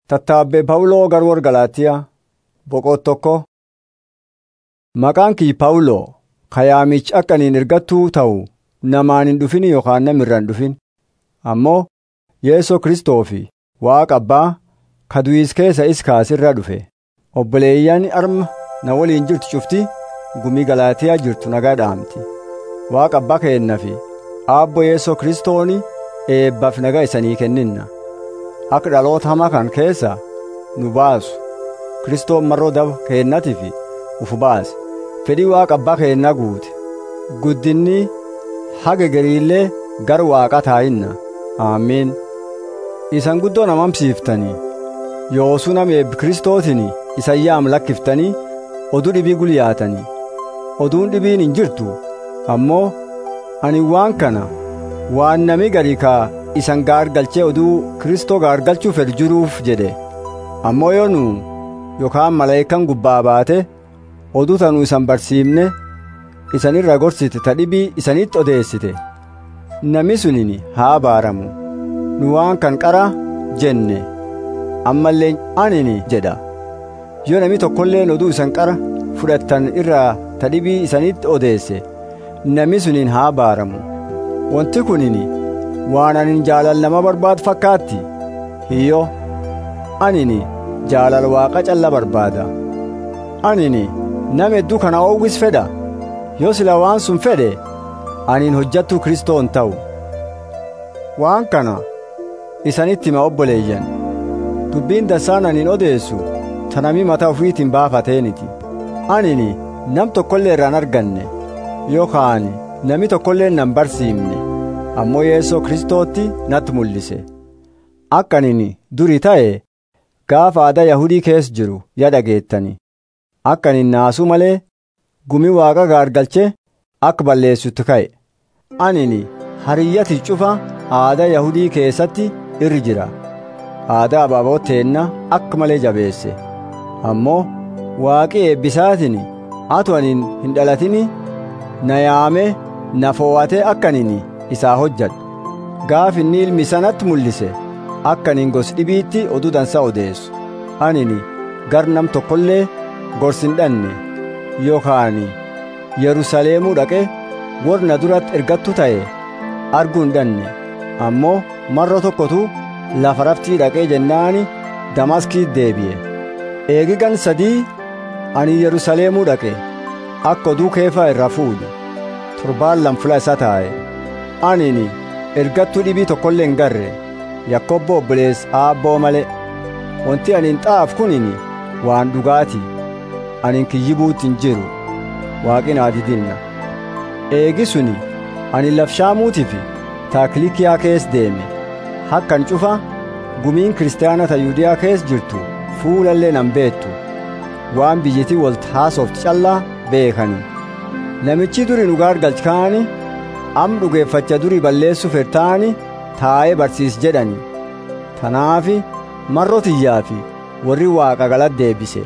Tattaabbee Pawuloo garwoora Galaatiyaa boqonnaa tokko. Maqaan kii Pawuloo kayaamichi akka ani ergattuu ta'u namaan hin dhufin yookaan namirraa hin dhufin ammoo Yeesoo Kiristoofi Waaqa Abbaa ka du'is keessa is kaasirraa dhufe obboleeyyan arma na waliin jirtu cufti gumii Galaatiyaa jirtu nagaa dhaamti Waaqa Abbaa keenna fi Aabbo Yeesoo Kiristooni eebbaaf nagaa isanii kenninna akka dhaloota hamaa kan keessa nu baasu Kiristoon marroo daba keennatiif uf baase fedhii Waaqa Abbaa keennaa guute guddinni haga gariillee gar Waaqa taa'inna aamiin isan guddoo namamsiiftanii yoosuu nama eebbi Kiristootiin isayyaam lakkiftanii oduu dhibii gulyaatanii oduun dhibiin hin jirtu ammoo ani waan kana waan nami garii kaa isan gaargalchee oduu Kiristoo gaargalchuu fedhu jiruuf jedhe ammoo yoo nu yookaan malaayikaan gubbaa baate oduu tanuu isan barsiifne isan irra gorsite ta dhibii isanitti odeessite nami sunin haa baaramu nu waan kan qara jenne ammallee anini jedha yoo nami tokkolleen oduu isan qara fudhattan irraa ta dhibii isanitti odeesse nami suniin haa baaramu wanti kunini waan anin jaalal nama barbaadu fakkaatti hiyyo anini jaalal waaqa calla barbaada anini nama hedduu kana oowwis fedha yoo sila waan sun fedhe anin hojjattuu kristoon ta'u waan kana isanitti hima obboleeyyan dubbiin dassaan anin odeessu tanami mataa ofiitiin baafateeniti anini nam tokkollee irraan arganne yookaan nami tokkollee nan barsiifne ammoo yeesoo kristootti natti mul'ise akka anin duri ta'e gaafa aadaa yahudii keessa jiru ya dhageettani akka anin naasuu malee gumi waaqa gaargalche akka balleessutti ka'e anini hariyyati cufa aadaa yahudii keessatti irri jira aadaa abaaboo teenna akka malee jabeesse ammoo waaqi eebbisaatiin atu anin hin dhalatini na yaame na foowwate akka anin isaa hojjadhu gaaf inni ilmi sanatti mul'ise akka anin gos dhibiitti oduu dansa odeessu anini gar nam tokkollee gorsin dhanne yookaan yerusaleemuu dhaqe warra duratti ergattu ta'e arguu hin dhanne ammoo marro tokkotu lafa raftii dhaqee jennaani damaskii deebi'e eegigan sadii ani yerusaleemuu dhaqe akka oduu keefaa irraa fuudhu torbaan lamfula isa taa'e anini ergattuu dhibii tokkollee hin garre yakkobbo obbolees aabboo malee wanti ani hin xaaf kunini waan dhugaati ani kiyyibuutti hin jiru waaqin aadidinna eegi suni ani lafshaamuutiif taakilikiyaa kees deeme hakkan cufa gumiin kiristaanata yuudiyaa kees jirtu fuulallee nan beettu waan biyyitii walt haasofti callaa beekani namichi duri nu gaargalchikaani am dhugeeffacha duri balleessu fertaani taa'ee barsiis jedhani tanaafi marro tiyyaafi warri waaqa galat deebise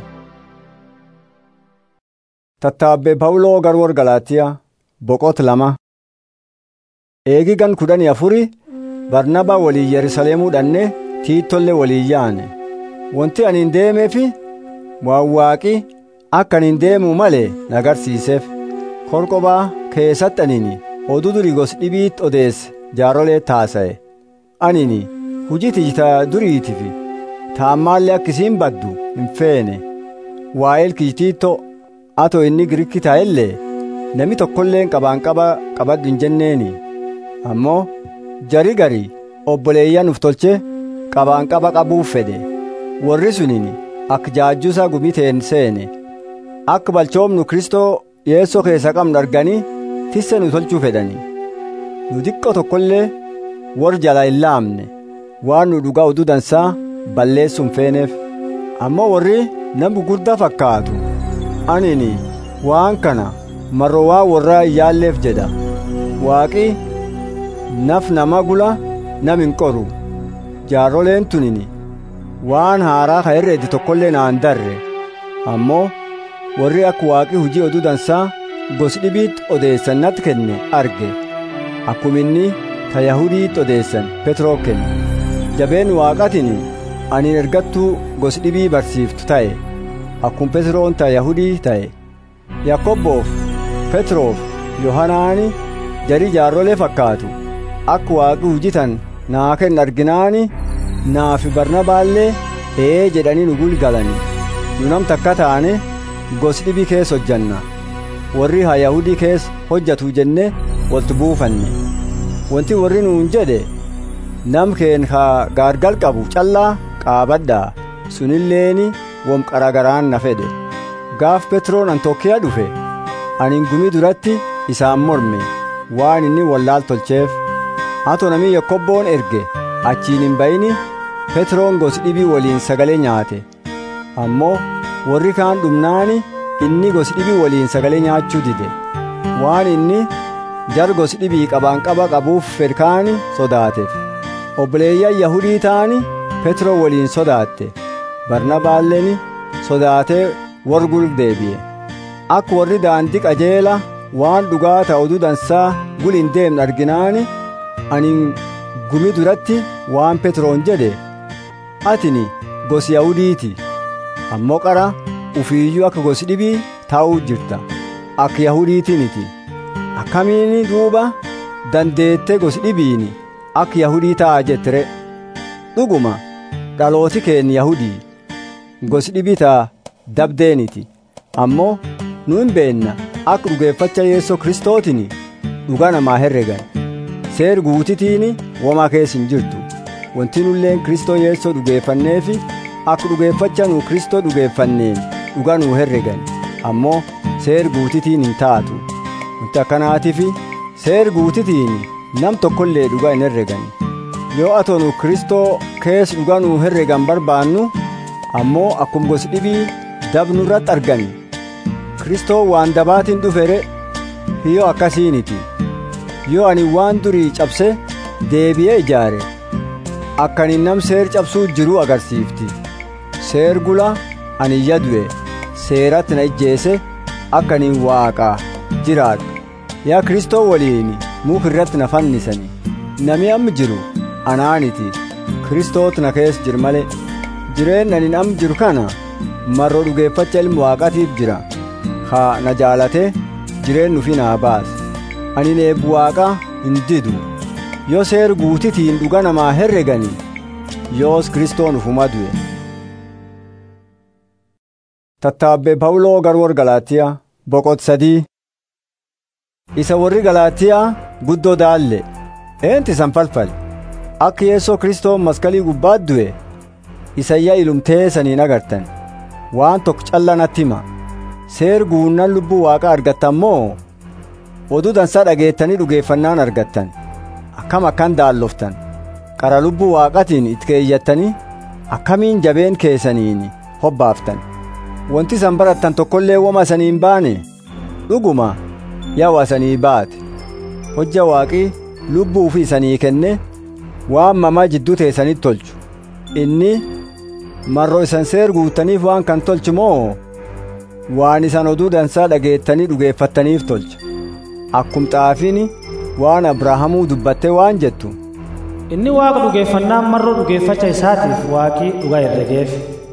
tattaabbee pawuloo garwoora galaatiyaa boqonnaa lama eegigan kudhanii afuri barnabaa walii yerusaleemuu dhanne tiittollee walii yaane wanti ani hin deemeefi waan waaqi akka ani hin deemuu malee nagarsiiseef korqobaa keessatti anini oduu durii gos dhibiitti odeesse jaarolee taasa'e anini hujii tijita duriitiif taammaallee akka isiin baddu hin feene waa'eel kijitiitto ato inni girikki ta'ellee nami tokkolleen qabaan qaba qabaddu hin jenneeni ammoo jari gari obboleeyyan uf tolche qabaan qaba qabuuf fedhe warri sunin akka jaajjuusaa gumiteen seene akka balchoomnu kristoo yeessoo keessa qabnu arganii tisse nu tolchuu fedhani nu diqqo tokkollee warri jala hin laamne waan nu dhugaa oduu dansaa balleessuun feeneef ammoo warri nam gugurdaa fakkaatu anini waan kana marroo waa warraa hin yaalleef jedha waaqi naf nama gula nam hin qoru jaarroleen tunini waan haaraa ka herreedi tokkollee naan darre ammoo warri akka waaqi hujii oduu dansaa gos dhibiitti odeessan natti kenne arge akkuma inni ta yahudiitti odeessan petroo kenne jabeen waaqatiin ani ergattuu gosi dhibii barsiiftu ta'e akkuma Petroon ta Yahudii ta'e Yakkoobboof Petroof Yohanaani jarii jaarrolee fakkaatu akka waaqi hujitan naa kenna arginaani naafi barnabaallee ee jedhanii nu gulgalani nu nam takka taane gosi dhibii keessa hojjanna warri ha Yahudii keessa hojjatu jenne waltu buufanne wanti warri nuun jedhe nam keen ha gaargal qabu callaa qaabadhaa sunilleeni wom qaragaraan na fedhe gaaf Petroon Antookiyaa dhufe anin gumii duratti isaan morme waan inni wallaal tolcheef hato namii yakkobboon erge achiin hin bayini Petroon gosi dhibii waliin sagalee nyaate ammoo warri kaan dhumnaani inni gosi dhibii waliin sagalee nyaachuu dide waan inni jar gosi dhibii qabaan qaba qabuuf fedkaani sodaateef obboleeyyan yahudii ta'ani Petroo waliin sodaatte barnabaalleen sodaatee wargul deebi'e akka warri daandii qajeela waan dhugaa ta'u dudansaa gul hin deemne arginaani ani gumi duratti waan Petroon jedhe atini gosi yahudiiti ammoo qara ufiiyyuu akka gosi dhibii taa'uu jirta akka yahudiitiniti akkamiini duuba dandeette gosi dhibiini akka yahudii ta'a jettere dhuguma dhalooti keenya yahudii gosi dhibii ta'a dabdeeniti ammoo nu hin beenna akka dhugeeffacha yeessoo kristootini dhuga namaa herregan seer guutitiini womaa keessa hin jirtu wanti nulleen kristoo yeessoo dhugeeffanneefi akka dhugeeffacha nu kristoo dhugeeffanneen dhuga nuu herregan ammoo seer guutitiin hin taatu wanti akkanaatifi seer guutitiin nam tokkollee dhuga hin herregan yoo atoo nu kristoo keessa dhuga nuu herregan barbaannu ammoo akkum gosi dhibii dabnu irratti argani kristoo waan dabaatiin dhufere hiyyoo akkasiiniti yoo ani waan durii cabse deebi'ee ijaare akkani nam seer cabsuu jiruu agarsiifti seer gula ani yadu'e seeratti na ijjeese akkaniin waaqaa jiraadhu yaa kristoo waliin muka irratti na fannisani nami amma jiru anaaniti kristoot na keessa jir male jireen ani am jiru kana marroo dhugeeffacha ilma waaqatiif jira haa na jaalate jireen nufi naa baas ani eebbu waaqaa hin didu yoo seer guutitiin dhuga namaa herregani yoos kristoon ufuma du'e tattaabbee pawuloo garwor galaatiyaa boqot sadii isa warri galaatiyaa guddoo daalle eenti isan falfal akka yeessoo kristoon maskalii gubbaat du'e isayyaa ilumtee saniin agartan waan tokko calla natti hima seer guunnan lubbuu waaqa argattan moo oduu dansaa dhageettanii dhugeeffannaan argattan akkam akkan daalloftan qara lubbuu waaqatiin itti keeyyattanii akkamiin jabeen keessaniin hobbaaftan wanti isan barattan tokkollee woma isaniin baane dhuguma yawa isanii baate hojja waaqii lubbuu fi isanii kenne waan mamaa jidduu teessanitti tolchu inni marroo isan seer guutaniif waan kan tolchu moo waan isan oduu dansaa dhageettanii dhugeeffattaniif tolcha akkum xaafiin waan abrahaamuu dubbatte waan jettu inni waaqa dhugeeffannaan marroo dhugeeffacha isaatiif waaqii dhugaa herregeef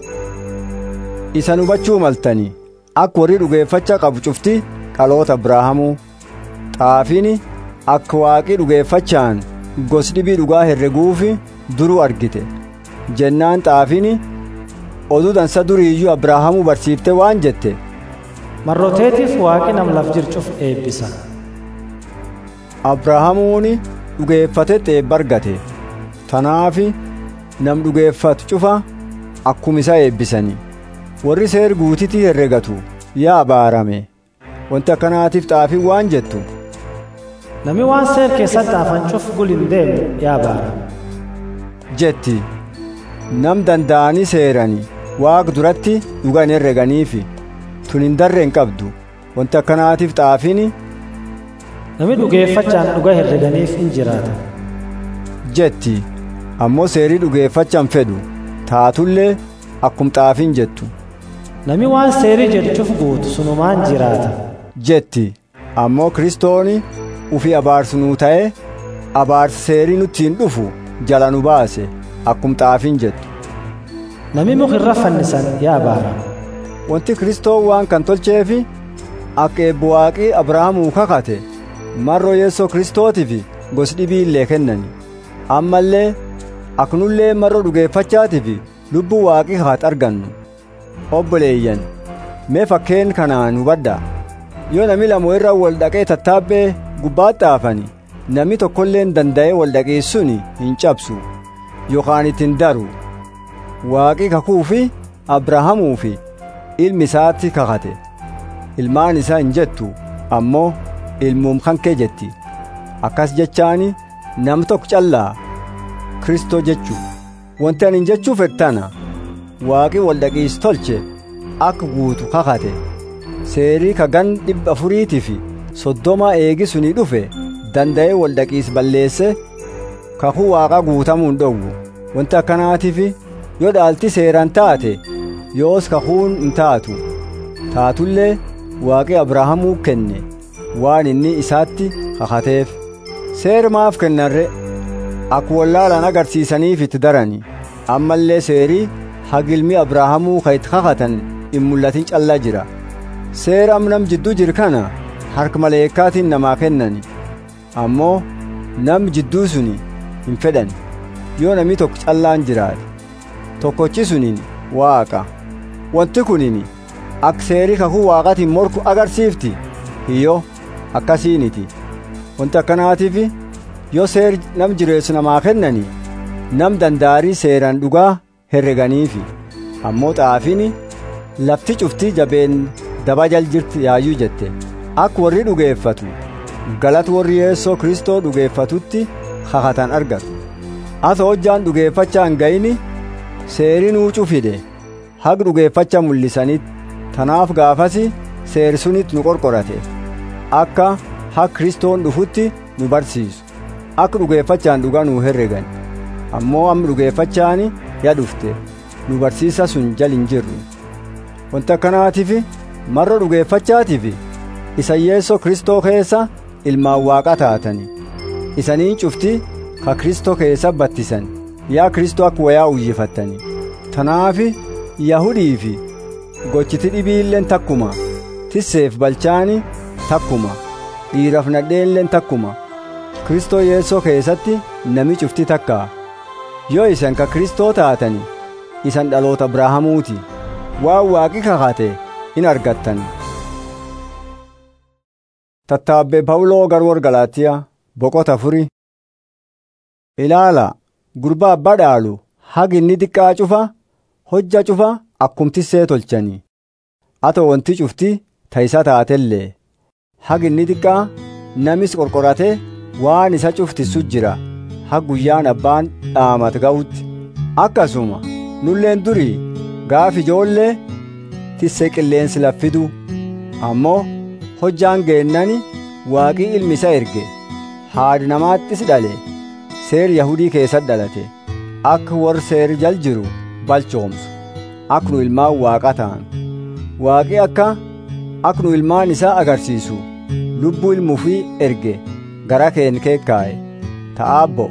isan hubachuu maltanii akka warri dhugeeffacha qabu cufti dhaloota abrahaamuu xaafiin akka waaqii dhugeeffachaan gos dhibii dhugaa herreguufi duruu argite jennaan xaafiin oduu dansa duriiyyuu abrahaamuu barsiifte waan jette marroteetiif waaqi nam laf jircuuf eebbisa abrahaamuuni dhugeeffatetti eebba argate tanaafi nam dhugeeffatu cufa akkuma isa eebbisanii warri seer guutitii herregatu yaa abaarame wanti akkanaatiif xaafiin waan jettu nami waan seer keessatti afan cuf gul hin deemne yaa abaarame jetti nam danda'anii seeranii waaq duratti dhuga hin herreganiifi tun hin darre hin qabdu wanti akkanaatiif xaafiin nami dhugeeffachaan dhuga herreganiif in jiraata jetti ammoo seerii dhugeeffachaan fedhu taatullee akkum xaafiin jettu nami waan seerii jedhuuf guutu sunumaan jiraata jetti ammoo kristooni ufi abaarsu nuu ta'e abaarsi seerii nutti hin dhufu jala nu baase akkum xaafiin jettu nami muka irra fannisan yaa baara wanti kristoon waan kan tolcheefi akka eebbo waaqii abrahaamuu kakate marroo yeessoo kristootiif gos dhibii illee kennani ammallee aknullee marroo dhugeeffachaatiif lubbuu waaqii kakate argannu obboleeyyan mee fakkeen kanaan hubadhaa yoo nami lama irra wal dhaqee tattaabbee gubbaatti haafani nami tokkolleen danda'ee wal dhaqeessuun hin cabsu yookaan ittiin daru waaqii kakuu fi abrahaamuu fi ilmi isaatti kakate ilmaan isaa hin jettu ammoo ilmuum kan kee jetti akkas jechaani nam tokko callaa kristoo jechuu wanti ani jechuu fedhana waaqii wal dhaqiis tolche akka guutu kakate seerii kagan dhibba afuriitii fi soddoma eegisuni dhufe danda'ee wal dhaqiis balleesse kakuu waaqa guutamuun dhowwu wanti akkanaatiif yoo dhaalti seeraan taate yoos kakuun hin taatu taatullee waaqi abrahaamuu kenne waan inni isaatti kakateef seer maaf kennarre akka wallaalaan agarsiisaniif itti darani ammallee seerii hagilmi abrahaamuu ka itti kakatan hin mul'atin callaa jira seera nam jidduu jiru kana harka maleekkaatiin namaa kennani ammoo nam jidduu suni hin fedhan yoo namni tokko callaan jiraate tokkochi suniin waaqa wanti kunin akka seerii kakuu waaqatiin morku agarsiifti hiyyo akkasiiniti wanti akkanaatiif yoo seer nam jireessu namaa kennani nam dandaarii seeraan dhugaa herreganiifi ammoo xaafiin lafti cuftii jabeen dabajal jirti yaayyuu jette akka warri dhugeeffatu galata warri yeessoo kristoo dhugeeffatutti kakatan argatu asa hojjaan dhugeeffachaa hin ga'ini seerii nuucuu fide haq dhugeeffacha mul'isanitti tanaaf gaafasi seeri sunitti nu qorqorate akka haq kristoon dhufutti nu barsiisu akka dhugeeffachaan dhugaa nu herregan ammoo amma dhugeeffachaani ya dhufte nu barsiisa sun jal hin jirru wanti akkanaatiif marra dhugeeffachaatiif isa yeessoo kristoo keessa ilmaan waaqa taatani isanii cufti ka kristoo keessa battisan yaa kristoo akka wayaa uyyifattani tanaafi yahudii fi gochiti dhibiilleen takkuma tisseef balchaani takkuma dhiiraaf nadheenleen takkuma kristoo yeessoo keessatti nami cufti takkaa yoo isan ka kristoo taatani isan dhaloota abrahaamuuti waan waaqi kakate in argattan tattaabbee pawuloo garwor galaatiyaa boqota furi ilaala gurbaa abbaa dhaalu hagi inni xiqqaa cufa hojja cufa akkumtissee tolchanii ato wanti cufti tayisa taatellee hagi inni xiqqaa namis qorqorate waan isa cuftissu jira ha guyyaan abbaan dhaamat ga'utti akkasuma nulleen durii gaaf ijoollee tissee qilleensi laffidu ammoo hojjaan geennani waaqii ilmi isa erge haadi namaattis dhale seer yahudii keessatti dhalate akka warri seer jal jiru balchoomsu akka nu ilmaan waaqa ta'an waaqi akka akka nu ilmaan isaa agarsiisu lubbuu ilmuufii erge gara keen keekkaa'e ta'aabbo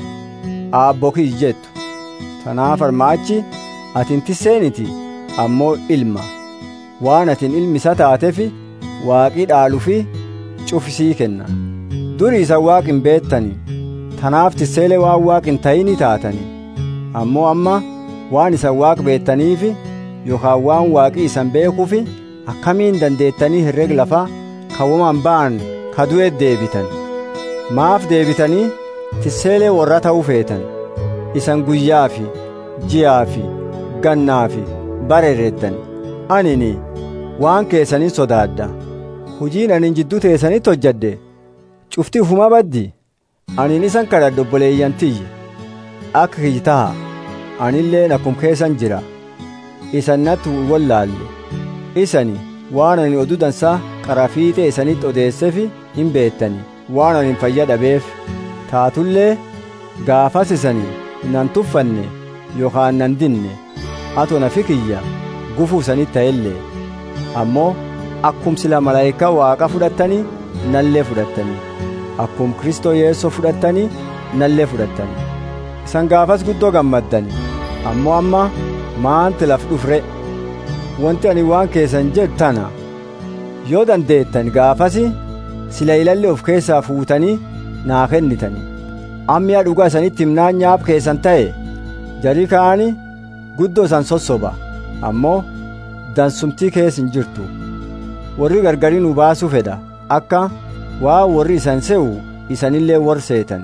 aabbo kiyy jettu tanaaf armaachi atin tisseeniti ammoo ilma waan atin ilmi isa taatefi waaqii dhaalufi cufisii kenna durii isa waaqin beettani tanaaf tisseelee waan waaqin ta'ini taatani ammoo amma waan isan waaq beettaniifi yookaan waan waaqii isan beekuufi akkamiin dandeettanii herreg lafaa kawwaman ba'an ka du'e deebitan maaf deebitanii tisseelee warra ta'uu feetan isan guyyaa fi ji'aa fi gannaa fi bareerettan anini waan keessanii sodaadha hujiin anin jidduu teessanitti hojjadde cufti ufuma baddi anin isan kadhadhe obboleeyyan tiyye akka kiyyi taha anilleen akkum keessan jira isan natti wallaalle isani waan ani oduu dansaa qarafiixee isanitti odeessefi hin beettani waan ani fayya dhabeef taatullee gaafas isanii nan tuffanne yookaan nan dinne ato nafi kiyya gufuu isanitti ta'ellee ammoo akkum sila malaayikaa waaqa fudhattanii nallee fudhattanii akkum kristoo yeessoo fudhattanii nallee fudhattanii isan gaafas guddoo gammaddani ammoo amma maanti laf dhufre wanti ani waan keessan jedhu tana yoo dandeettan gaafasi sila ilalle of keessaa fuutanii naa kennitani ammiya dhugaa isanitti himnaan nyaap keessan ta'e jarii ka'ani guddoo isan sossoba ammoo dansumtii keessa hin jirtu warri gargarii nu baasuu fedha akka waa warri isan se'u isanillee warri seetan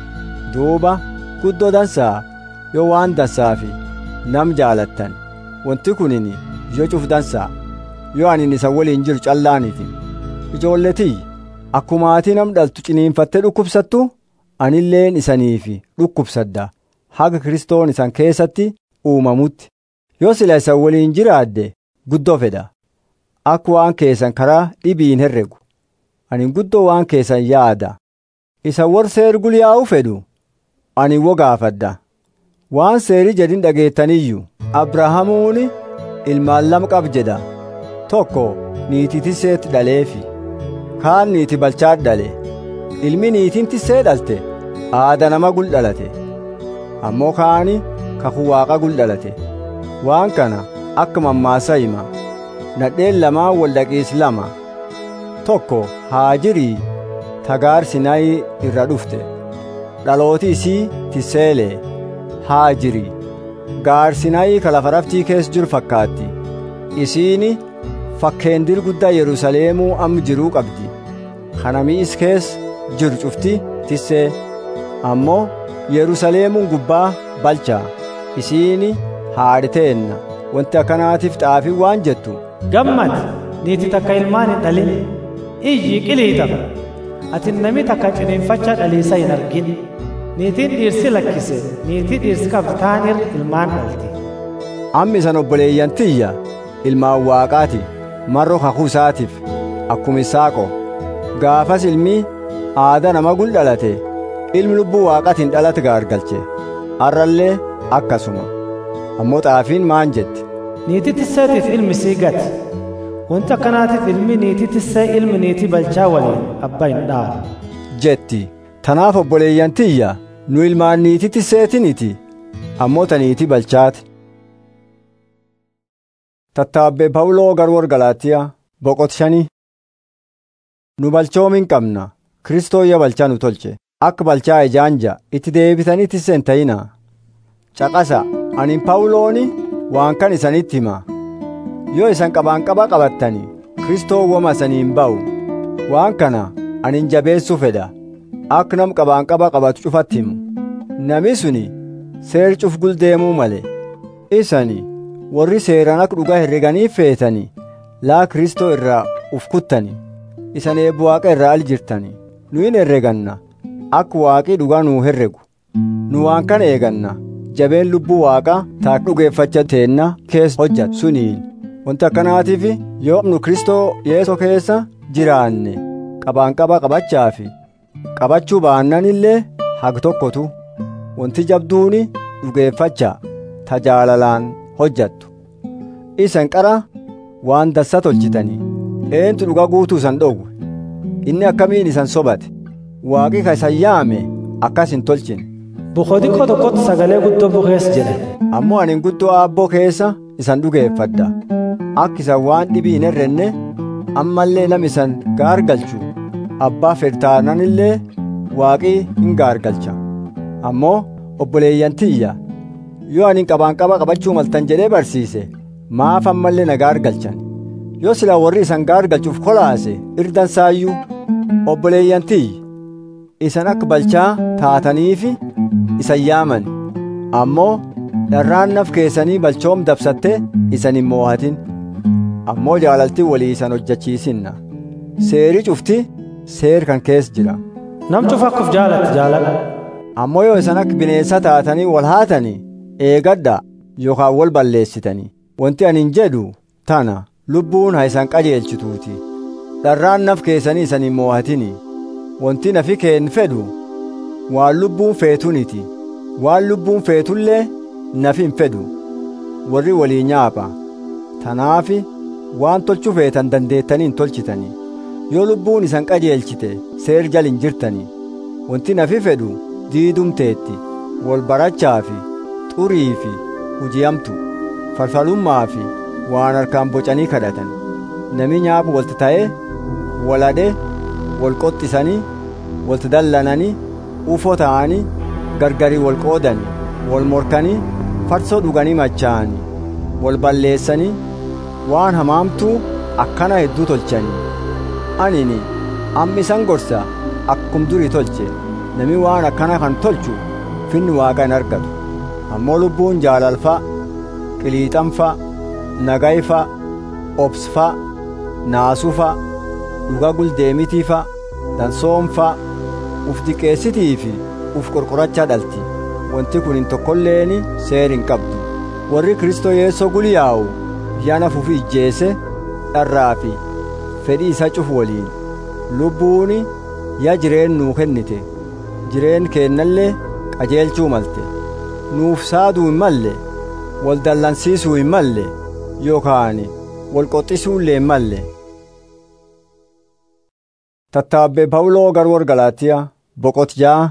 duuba guddoo dansaa yoo waan dansaafi nam jaalattan wanti kunin yoo cuf dansaa yoo anin isan waliin jiru callaaniiti ijoolletii akkuma ati nam dhaltu ciniinfattee dhukkubsattu anilleen isaniifi dhukkubsadda haga kristoon isan keessatti uumamutti yoo sila isan waliin jiraadde guddoo fedha akka waan keessan karaa dhibiin herregu ani guddoo waan keessan yaada isa war seer gulyaa'u fedhu ani wogaafadda waan seerii jedhin dhageettaniyyuu abrahaamuuni ilmaan lama qab jedha tokko niitii tisseetti dhaleefi kaan niiti balchaat dhale ilmi niitiin tissee dhalte aada nama gul dhalate ammoo kaani kakuu waaqa gul dhalate waan kana akka mammaasa hima nadheen lamaan wal dhaqiis lama tokko haajirii tagaar sinaayi irra dhufte dhalooti isii tiseelee haajirii gaar sinaayi ka lafa raftii keessa jiru fakkaatti isiini fakkeendir guddaa yerusaleemuu amma jiruu qabdi kanamii is keessa jiru cufti tissee ammoo yerusaleemuun gubbaa balchaa isiini haadhiteenna wanti akkanaatiif xaafii waan jettu gammad niiti takka ilmaan hin dhalin iyyi qiliixa ati nami takka ciniinfacha dhaliisa hin argin niitiin dhiirsi lakkise niitii dhiirsi qabdu taanir ilmaan dhalti ammi isan obboleeyyan tiyya ilmaan waaqaati marro kakuu isaatiif akkuma isaaqo gaafas ilmi aada nama gul dhalate ilmi lubbuu waaqatiin dhalate gaargalche har'allee akkasuma ammoo xaafiin maan jetti niitii tisseetiif ilmi sii gati wanti akkanaatiif ilmi niitii tissee ilmi niitii balchaa waliin abbaa hin dhaalu jetti tanaaf obboleeyyan tiyya nu ilmaan niitii tisseetiniti ammoo ta niitii balchaati tattaabbee pawuloo garwor galaatiyaa boqot shanii nu balchoomin qabna kristooyya balchaa nu tolche akka balchaa ijaanja itti deebitanii tisseen ta'ina caqasa anin pawulooni waan kan isanitti hima yoo isan qabaan qaba qabattani kristoo woma isaniin ba'u waan kana anin jabeessuu fedha akka nam qabaan qaba qabatu cufatti himu nami suni seer cuf guldeemuu male isani warri seeran akka dhugaa herreganii feetani laa kristoo irraa uf kuttani isan eebbu waaqa irraa al jirtani nu hin herreganna akka waaqii dhugaa nuu herregu nu waan kana eeganna jabeen lubbuu waaqa taa dhugeeffacha teenna keessa hojjat suniin wanti akkanaatiif yoo nu kristoo yeesoo keessa jiraanne qabaan qaba qabachaafi qabachuu baannan illee hag tokkotu wanti jabduuni dhugeeffacha tajaalalaan hojjattu isan qara waan dassa tolchitanii eentu dhuga guutuu isan dhowwe inni akkamiin isan sobate waaqi ka isan yaame akkas hin tolchine bukodikko tokkotti sagalee guddoo bukees jedhe ammoo anin guddoo aabboo keessa isan dhugeeffadha akka isan waan dhibii hin herrenne ammallee nam isan gaargalchu abbaa fedhtaanan illee waaqii hin gaargalcha ammoo obboleeyyan tiyya yoo anin qabaan qaba qabachuu maltan jedhee barsiise maaf ammallee na gaargalchan yoo sila warri isan gaargalchuuf kolaase irdan saayyuu obboleeyyan tiyya isan akka balchaa taataniifi isan yaaman ammoo dharraan naf keessanii balchoom dabsatte isan hin moohatin ammoo jaalaltii walii isan hojjachiisinna seerii cufti seer kan keessa jira nam cufa akkuf jaalatti jaaladha ammoo yoo isan akka bineensa taatanii wal haatanii eegadha yookaan wal balleessitanii wanti anin jedhu tana lubbuun haa isan qajeelchituuti dharraan naf keessanii isan hin moohatini wanti nafi keen fedhu waan lubbuun feetuniti waan lubbuun feetullee nafi hin fedhu warri walii nyaapha tanaafi waan tolchuu feetan dandeettanii hin tolchitanii yoo lubbuun isan qajeelchite seer jal hin jirtanii wanti nafi fedhu diidumteetti wal barachaa fi xurii fi hujiyamtu falfalummaa fi waan harkaan bocanii kadhatan nami nyaabu walti ta'ee waladhe wal qoxxisanii walti dallananii ufoo ta'anii gargarii wal qoodanii wal morkanii farsoo dhuganii machaa'anii wal balleessanii waan hamaamtuu akkana hedduu tolchanii anini amma isan gorsa akkum durii tolche nami waan akkana kan tolchu finni waaqa hin argatu ammoo lubbuun jaalalfa qiliixanfa nagayfa obsfa naasufa dhuga guldeemitiifa dansoomfa uf diqeessitii fi uf qorqorachaa dhalti wanti kun hin tokkolleeni seer hin qabdu warri kristoo yeessoo guliyaa'u yana fufi ijjeese dharraa fi fedhii isa cufu waliin lubbuuni ya jireen nuu kennite jireen keennallee qajeelchuu malte nuuf saaduu hin malle wal dallansiisuu hin malle yookaan wal qoxxisuullee hin malle tattaabbee pawuloo garwor galaatiyaa boqot ja'a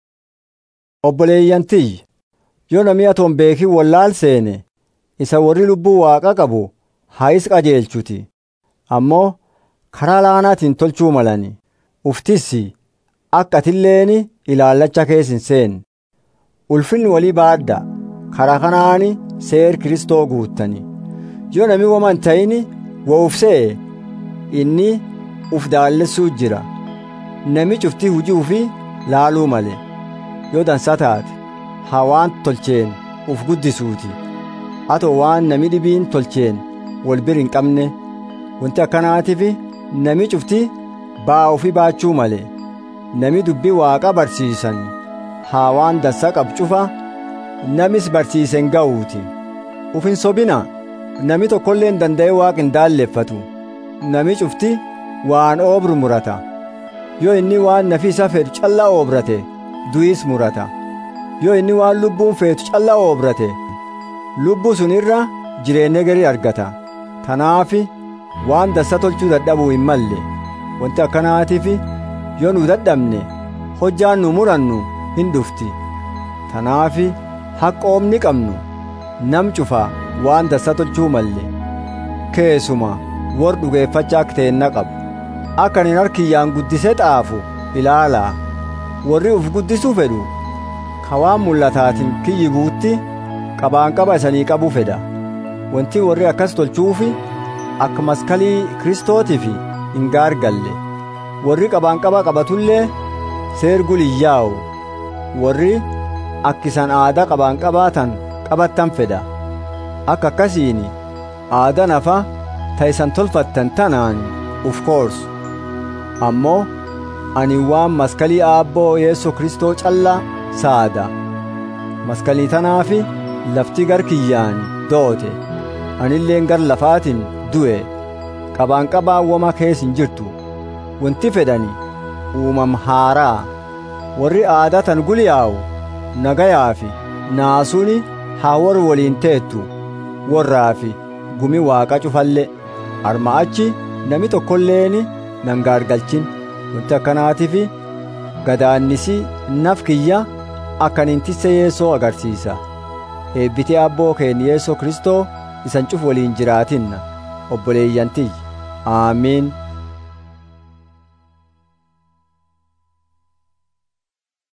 obboleeyyantiyyi yoo namni atoon beekii wallaal seene isa warri lubbuu waaqa qabu haayis qajeelchuti ammoo karaa laanaatiin tolchuu malani uftissi akka atilleen ilaallacha keessa hin seenne ulfinni walii baadda karaa kanaani seer kristoo guuttani yoo namni wama hin ta'ini wa ufsee inni uf daallessuu jira nami cuftii hujii ufii laaluu male yoo dansa taate haa waan tolcheen uf guddisuuti atoo waan nami dhibiin tolcheen wal bir hin qabne wanti akkanaatiif nami cufti baa ofii baachuu male nami dubbii waaqa barsiisan haa waan dansa qab cufa namis barsiisen ga'uuti uf hin sobina nami tokkollee hin danda'e waaqa hin daalleffatu nami cufti waan oobru murata yoo inni waan nafi isa fedhu callaa oobrate du'is murata yoo inni waan lubbuun feetu callaa oobrate lubbuu sun irra jireenya garii argata tanaafi waan dansa tolchuu dadhabuu hin malle wanti akkanaatiif yoo nu dadhabne hojjaan nu murannu hin dhufti tanaafi haqqoomni qabnu nam cufa waan dansa tolchuu malle keessuma wor dhugeeffachaa teenna qabu akka nin harkiyyaan guddise xaafu ilaalaa warri uf guddisuu fedhu ka waan mul'ataatiin kiyyi guutti qabaan qaba isanii qabu fedha wanti warri akkas tolchuufi akka maskalii kristootiif hin gaargalle warri qabaan qaba qabatullee seer guliyyaa'u warri akkisan aadaa qabaan qabaatan qabattan fedha akka akkasiin aadaa nafa ta'isan tolfattan tanaan uf koorsu ammoo ani waan maskalii aabboo yeessoo kristoo callaa saada maskalii tanaafi lafti gar kiyyaan doote anilleen gar lafaatiin du'e qabaan qabaan wama keessa hin jirtu wanti fedhani uumam haaraa warri aadatan guliyaa'u nagayaa fi naasuni haa war waliin teettu warraa fi gumi waaqa cufalle arma achi nami tokkolleeni nan gaargalchin wanti akkanaatiif gadaannisi naf kiyya akkanin tisse yeessoo agarsiisa eebbitee abboo keenya yeessoo kristoo isan cuf waliin jiraatinna obboleeyyantiyyi aamiin